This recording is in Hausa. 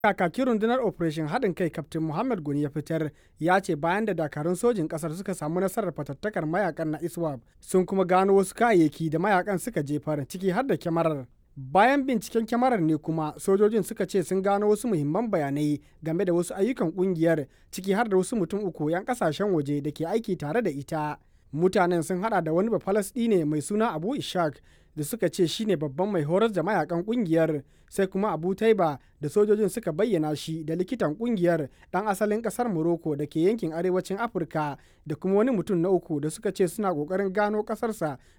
kakakin rundunar operation haɗin kai kaftin muhammad goni ya fitar ya ce bayan da dakarun sojin ƙasar suka samu nasarar fatattakar mayakan na iswap sun kuma gano wasu kayayyaki da mayakan suka jefar ciki har da kyamarar bayan binciken kyamarar ne kuma sojojin suka ce sun gano wasu muhimman bayanai game da wasu ayyukan kungiyar ciki har da wasu mutum uku 'yan kasashen waje da ke aiki tare da ita mutanen sun hada da wani bafalasɗine mai suna abu ishaq da suka ce shine babban mai horar da mayakan kungiyar sai kuma abu taiba da sojojin suka bayyana shi da likitan kungiyar dan asalin kasar morocco da ke yankin arewacin afirka da kuma wani mutum na uku da suka ce suna kokarin gano kasarsa